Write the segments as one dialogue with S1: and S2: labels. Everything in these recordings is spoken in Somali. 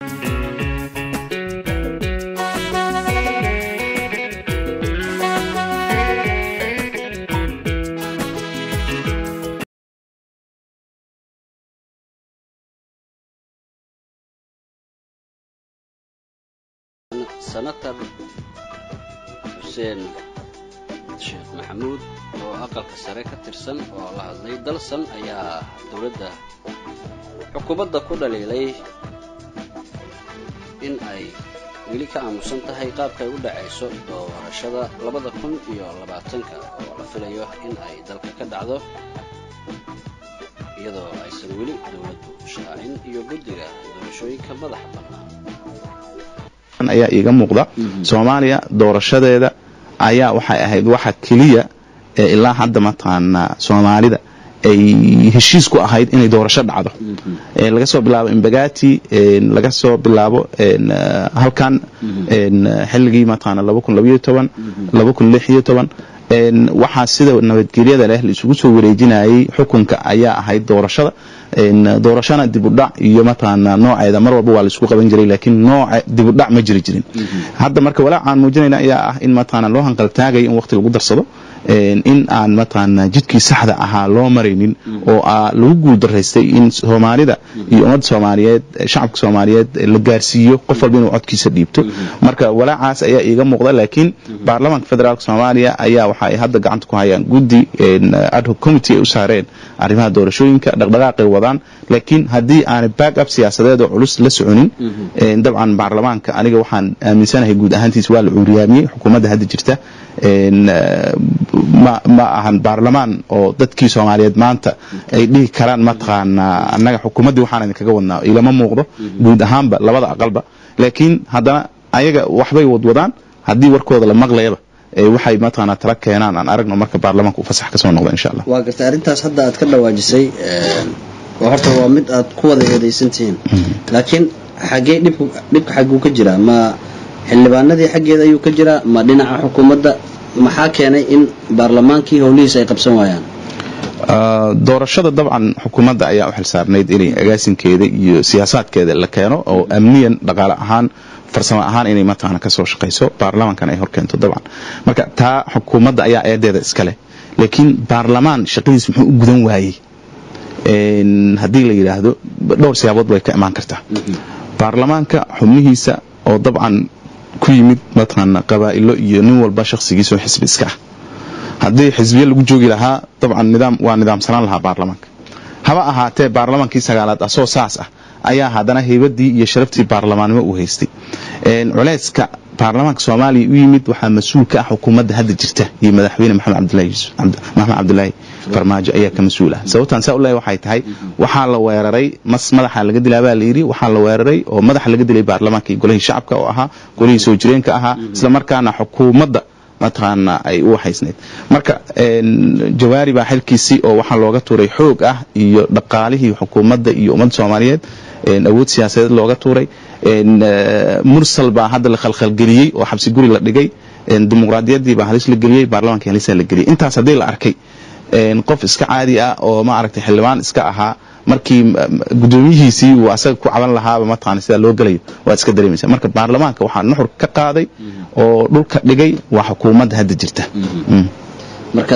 S1: senator xuseen sheekh maxamuud oo aqalka sare ka tirsan oo la hadlay dalsan ayaa dowladda xukuumadda ku dhaliilay in ay weli ka aamusan tahay qaabka ay u dhacayso doorashada labada kun iyo labaatanka oo la filayo in ay dalka ka dhacdo iyadoo aysan weli dowladdu shaacin iyo guddiga doorashooyinka madaxa bannaan
S2: ayaa iiga muuqda soomaaliya doorashadeeda ayaa waxay ahayd waxa keliya ee ilaa hadda mataqaanaa soomaalida ay heshiis ku ahayd inay doorasho dhacdo laga soo bilaabo imbagati laga soo bilaabo halkan xilligii mataqaana waxaa sida nabadgelyada leh la isugu soo wareejinayay xukunka ayaa ahayd doorashada doorashana dibudhac iyo mataqaana nooceeda mar walba waa la isku qaban jiray laakiin nooce dibudhac ma jiri jirin hadda marka walaac aan muujinayna ayaa ah in mataqaana loo hanqaltaagayo in waqti lagu darsado in aan mataqaana jidkii saxda ahaa loo maraynin oo lagu guuldaraystay in soomaalida iyo ummadda soomaaliyeed shacabka soomaaliyeed la gaarsiiyo qof walba inuu codkiisa dhiibto marka walaacaas ayaa iiga muuqda laakiin baarlamaanka federaalk soomaaliya ayaa waxa ay hadda gacanta ku hayaan guddi adhoc committee ay u saareen arrimaha doorashooyinka dhaqdhaqaaqay wadaan laakiin haddii aanay back up siyaasadeed oo culus la soconin dabcan baarlamaanka aniga waxaan aaminsanahay guud ahaantiis waa la cuuriyaamiyey xukuumadda hadda jirta ma ahan baarlamaan oo dadkii soomaaliyeed maanta ay dhihi karaan mataqaanaa annaga xukuumaddii waxaan idinkaga wadnaa ilama muuqdo guud ahaanba labada aqalba laakiin haddana ayaga waxbay wadwadaan haddii warkooda la maqlayaba waxay mataqaanaa tala keenaan aan aragno marka baarlamaanka uu fasax ka soo noqdo insha allah
S1: waa gartay arrintaas hadda aad ka dhawaajisay horta waa mid aad ku wada eedaysantihiin laakiin xaggee dhibku dhibka xagguu ka jiraa ma xildhibaanadii xaggeeda ayuu ka jiraa ma dhinaca xukuumadda maxaa keenay in baarlamaankii howlihiisa ay qabsan waayaan
S2: doorashada dabcan xukuumadda ayaa u xilsaarnayd inay agaasinkeeda iyo siyaasaadkeeda la keeno oo amniyan dhaqaale ahaan farsamo ahaan inay mataqaana ka soo shaqayso baarlamaankan ay horkeento dabcan marka taa xukuumadda ayaa eedeeda iska leh laakiin baarlamaan shaqadiis muxuu u gudan waayey haddii la yidhaahdo dhowr siyaabood bay ka imaan kartaa baarlamaanka xubnihiisa oo dabcan ku yimid mataqaana qabaa'ilo iyo nin walba shakhsigiisoo xisbi iska ah haddii xisbiye lagu joogi lahaa dabcan nidaam waa nidaamsanaan lahaa baarlamaanka haba ahaatee baarlamaankii sagaalaad asoo saas ah ayaa haddana heybadii iyo sharaftii baarlamaannimo uu haystay culeyska baarlamaanka soomaaliya u yimid waxaa mas-uul ka ah xukuumadda hadda jirta iyo madaxweyne maxamed cabdilaahi farmaajo ayaa ka mas-uul ah sababtaan saa u leeyahay waxay tahay waxaa la weeraray mas madaxa laga dilaa baa layidhi waxaa la weeraray oo madaxa laga dilay baarlamaanka iyo golihii shacabka oo ahaa golihii soo jireenka ahaa isla markaana xukuumadda mataqaana ay u haysnayd marka jawaari baa xilkiisii oo waxaa looga tuuray xoog ah iyo dhaqaalihii xukuumadda iyo ummadda soomaaliyeed awood siyaasadeed looga tuuray mursal baa hadda la khalkhalgeliyey oo xabsi guri la dhigay dimuqraadiyaddii baa halis la geliyey baarlamaanka halisa la geliyey intaas haddii la arkay qof iska caadi ah oo ma aragtay xildhibaan iska ahaa markii gudoomiyihiisii uu asaga ku caban lahaaba mataqaana sidaa loo gelayo waad iska dareemaysa marka baarlamaanka waxaa nuxur ka qaaday oo dhulka dhigay waa xukuumadda hadda jirta
S1: marka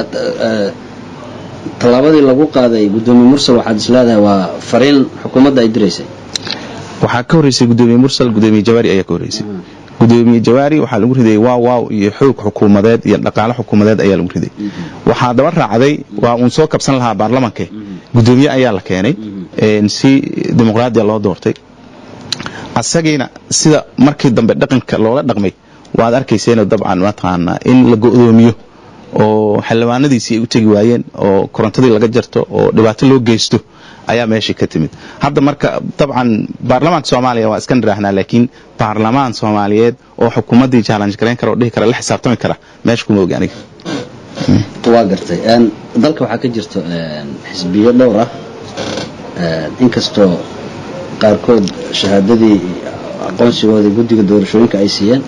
S1: tallaabadii lagu qaaday gudoomiye mursal waxaad is leedahay waa fariin xukuumadda ay diraysay
S2: waxaa ka horreysay gudoomiye mursal gudoomiye jawaari ayaa ka horreysay gudoomiye jawaari waxaa lagu riday waaw waaw iyo xoog xukuumadeed iyo dhaqaale xukuumadeed ayaa lagu riday waxaa daba raacday waa uun soo kabsan lahaa baarlamanke gudoomiye ayaa la keenay si dimuqraadiya loo doortay asagiina sida markii dambe dhaqanka loola dhaqmay waad arkayseeno dabcan mataqaana in la go-doomiyo oo xildhibaanadiisii ay u tegi waayeen oo korontadii laga jarto oo dhibaato loo geysto ayaa meeshii ka timid hadda marka dabcan baarlamaanka soomaaliya waa iska niraahnaa laakiin baarlamaan soomaaliyeed oo xukuumaddii challenge garayn kara oo dhihi kara la xisaabtami kara meesha kuma ogi aniga
S1: waa gartay dalka waxaa ka jirto xisbiyo dhowr ah inkastoo qaarkood shahaadadii aqoonsigoodii guddiga doorashooyinka ay siiyeen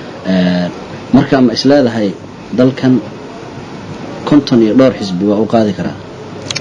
S1: marka ma is leedahay dalkan konton iyo dhowr xisbi waa u qaadi karaa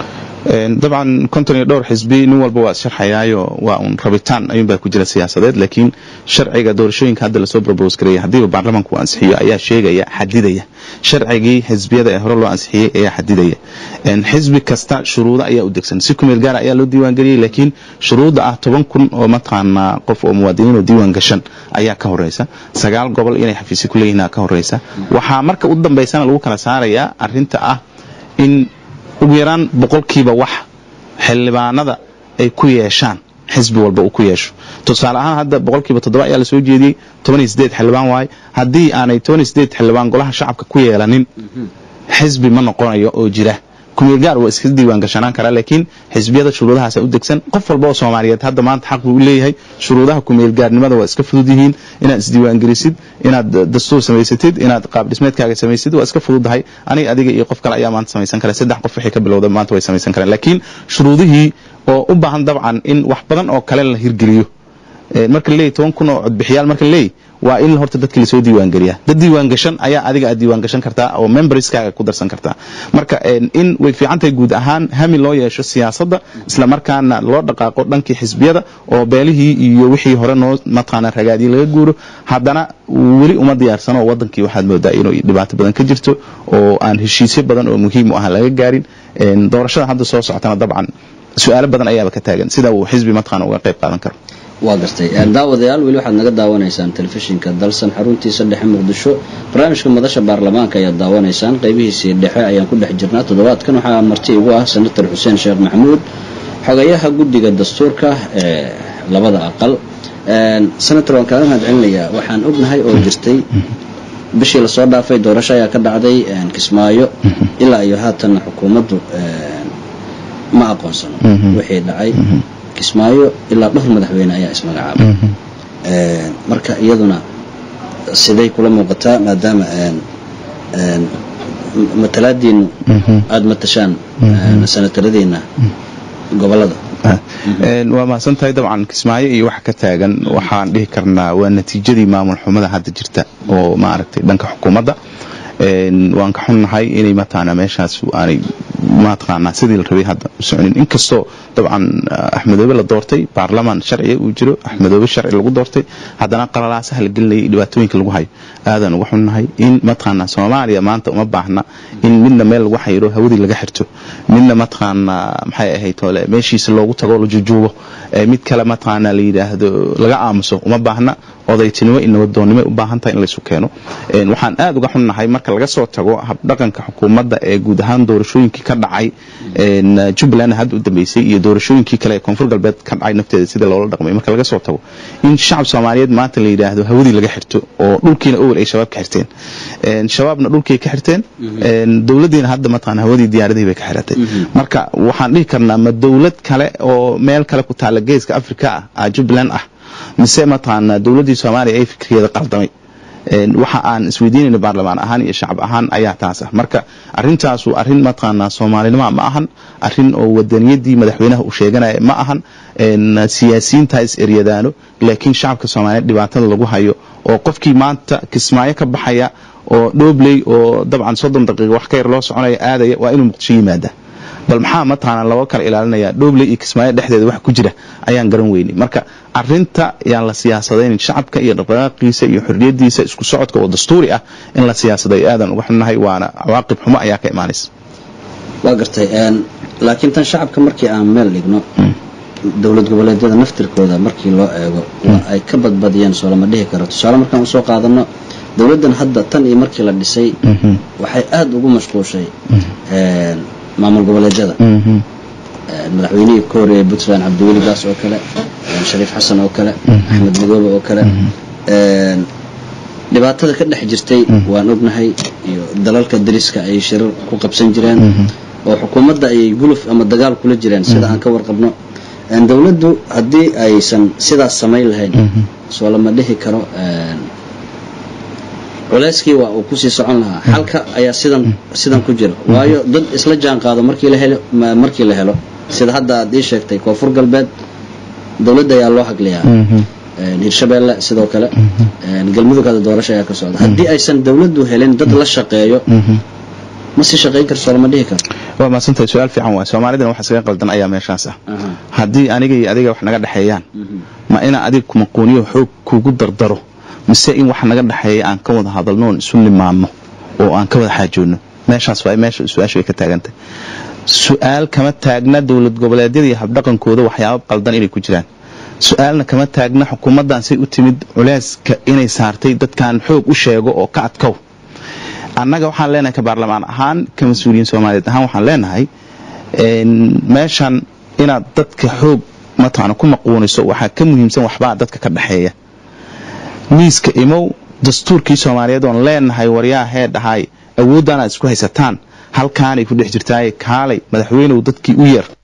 S2: dabcan konton iyo dhowr xisbi nin walba waa sharxayaayo waa un rabitaan ayuunbaa ku jira siyaasadeed laakiin sharciga doorashooyinka hadda lasoo propose gareeya haddiiba baarlamaanku ansixiyo ayaa sheegaya xadidaya sharcigii xisbiyada ee hore loo ansixiyey ayaa xadidaya xisbi kasta shuruudo ayaa u degsan si kumeel gaara ayaa loo diiwaangeliyey laakiin shuruudda ah toban kun oo mataqaanaa qof oo muwaadiniin oo diiwaan gashan ayaa ka horeysa sagaal gobol inay xafiisyo ku leeyihiin ka horeysa waxaa marka u dambaysana lagu kala saarayaa arinta ah in ugu yaraan boqolkiiba wax xildhibaanada ay ku yeeshaan xisbi walba uu ku yeesho tusaale ahaan hadda boqolkiiba toddoba ayaa lasoo jeediyey toban iyo sideed xildhibaan waaye haddii aanay toban iyo sideed xildhibaan golaha shacabka ku yeelanin xisbi ma noqonayo oo jira kumeel gaar waa iska diiwaan gashanaan karaa laakiin xisbiyada shuruudahaasa u degsan qof walba oo soomaaliyeed hadda maanta xaq buu u leeyahay shuruudaha kumeel gaarnimada waa iska fudud yihiin inaad isdiiwaangelisid inaad dastuur samaysatid inaad qaab dhismeedkaaga samaysid waa iska fududahay aniga adiga iyo qof kale ayaa maanta samaysan kara saddex qof wixii ka bilowda maanta way samaysan karaan laakiin shuruudihii oo u baahan dabcan in wax badan oo kale la hirgeliyo marka laleeyahy toban kun oo codbixiyaal marka laleeyahy waa in horta dadki lasoo diiwaangeliyaa dad diiwaangashan ayaa adiga aad diiwaangashan kartaa oo memberskaaga ku darsan kartaa marka in way fiican tahay guud ahaan hami loo yeesho siyaasadda isla markaana loo dhaqaaqo dhankii xisbiyada oo beelihii iyo wixii hore noo mataqaana ragaadii laga guuro haddana weli uma diyaarsano oo wadankii waxaad moodaa inuu dhibaato badan ka jirto oo aan heshiisyo badan oo muhiim u ah laga gaarin doorashada hadda soo socotana dabcan su-aalo badan ayaaba ka taagan sida uu xisbi mataqaana uga qayb qaadan karo
S1: waa gartay daawadayaal weli waxaad naga daawanaysaan telefishinka dalsan xaruntiisa dhexe muqdisho barnaamijka madasha baarlamaanka ayaad daawanaysaan qaybihiisii dhexe ayaan ku dhex jirnaa toddobaadkan waxaa marti igu ah senator xuseen sheekh maxamuud xogayaha guddiga dastuurka ee labada aqal senator waan kaaga mahad celinayaa waxaan ognahay oo jirtay bishii lasoo dhaafay doorasho ayaa ka dhacday kismaayo ilaa iyo haatanna xukuumaddu ma aqoonsano wixii dhacay kismaayo ilaa dhowr madaxweyne ayaa ismagacaabay marka iyaduna siday kula muuqataa maadaama matalaadiinu aada matashaan sanataradiina gobolada
S2: waa mahadsan tahay dabcan kismaayo iyo waxa ka taagan waxaan dhihi karnaa waa natiijadii maamul xumada hadda jirta oo maaragtay dhanka xukuumadda waan ka xunnahay inay mataqaanaa meeshaas aanay mataqaanaa sidii la rabay hadda u soconin inkastoo dabcan axmedoobe la doortay baarlamaan sharciga uu jiro axmedoobe sharci lagu doortay haddana qalalaasaha la gelinayay dhibaatooyinka lagu hayo aadaan uga xunnahay in mataqaanaa soomaaliya maanta uma baahna in midna meel lagu xayiro hawadii laga xirto midna mataqaanaa maxay ahayd ole meeshiisa loogu tago la jujuubo mid kale mataqaanaa la yidhaahdo laga aamuso uma baahna odaytinimo iyo nabadoonnimo u baahan tahay in laysu keeno waxaan aada uga xunnahay marka laga soo tago habdhaqanka xukuumadda ee guud ahaan doorashooyinkii ka dhacay jubbaland hadda u dambeysay iyo doorashooyinkii kale ee koonfur galbeed ka dhacay nafteeda sida loola dhaqmay marka laga soo tago in shacab soomaaliyeed maanta la yidhaahdo hawadii laga xirto oo dhulkiina owel ay shabaab ka xirteen shabaabna dhulkay ka xirteen dowladdiina hadda mataqaana hawadii diyaaradihii bay ka xiratay marka waxaan dhihi karnaa ma dowlad kale oo meel kale ku taalla geeska afrika ah jubbaland ah mise mataqaanaa dowladdii soomaaliya ay fikrigeeda qaldamay waxa aan isweydiinayna baarlamaan ahaan iyo shacab ahaan ayaa taas ah marka arintaasu arin mataqaanaa soomaalinima ma ahan arin oo wadaniyadii madaxweynaha uu sheeganaya ma ahan siyaasiyiinta is eryadaano laakiin shacabka soomaaliyeed dhibaatada lagu hayo oo qofkii maanta kismaayo ka baxaya oo dhoobley oo dabcan soddon daqiiqa wax ka yar loo soconaya aadaya waa inuu muqdisho yimaada bal maxaa mataqaanaa loo kala ilaalinaya dhoobley iyo kismaayo dhexdeeda wax ku jira ayaan garan weynay marka arinta yaan la siyaasadaynin shacabka iyo dhaqdhaqaaqiisa iyo xorriyadiisa isku socodka oo dastuuri ah in la siyaasadayo aadan uga xunnahay waana cawaaqib xumo ayaa ka imaanaysa
S1: waa gartay laakiin tan shacabka markii aan meel dhigno dowlad goboleedyada naftirkooda markii loo eego waa ay ka badbadiyeen soo lama dhihi karo tusaale markaan usoo qaadano dowladdan hadda tan iyo markii la dhisay waxay aada ugu mashquushay maamul goboleedyada madaxweynihii ka horeeyey puntland cabdiweli gaas oo kale shariif xasan oo kale axmed madoobe oo kale dhibaatada ka dhex jirtay waan ognahay iyo dalalka dariska ay shirar ku qabsan jireen oo xukuumadda ayay guluf ama dagaal kula jireen sida aan ka warqabno dowladdu haddii aysan sidaas samayn lahayn soo lama dhihi karo culeyskii waa uu kusii socon lahaa xalka ayaa sidan sidan ku jira waayo dad isla jaan qaado markii la helo markii la helo sida hadda aad ii sheegtay koonfur galbeed dowladda ayaa loo hagliyaa hirshabeelle sidoo kale galmudug hadda doorasho ayaa ka socda haddii aysan dowladdu helin dad la shaqeeyo ma sii shaqayn karto lama dhihi karo
S2: waa maasantahay su-aal fiican waay soomaalidana waxa isaga qaldan ayaa meeshaas ah haddii aniga iyo adiga wax naga dhexeeyaan ma inaan adiga kumaquuniyo xoog kugu dardaro mise in wax naga dhexeeya aan ka wada hadalno oon isu nimaadno oo aan ka wada xaajoodno meeshaas waa meesha su-aasha way ka taagantay su-aal kama taagna dowlad goboleedyada iyo habdhaqankooda waxyaaba qaldan inay ku jiraan su-aalna kama taagna xukuumaddan say u timid culeyska inay saartay dadkan xoog u sheego oo ka adkow annaga waxaan leenahay ka baarlamaan ahaan ka mas-uuliyiin soomaaliyeed ahaan waxaan leenahay meeshan inaad dadka xoog mataqana ku maquuniso waxaa ka muhiimsan waxbaa dadka ka dhexeeya miiska imow dastuurkii soomaaliyeed oon leenahay waryaa hee dhahay awooddan aad isku haysataan halkaanay ku dhex jirtaaye kaalay madaxweynew dadkii u yeer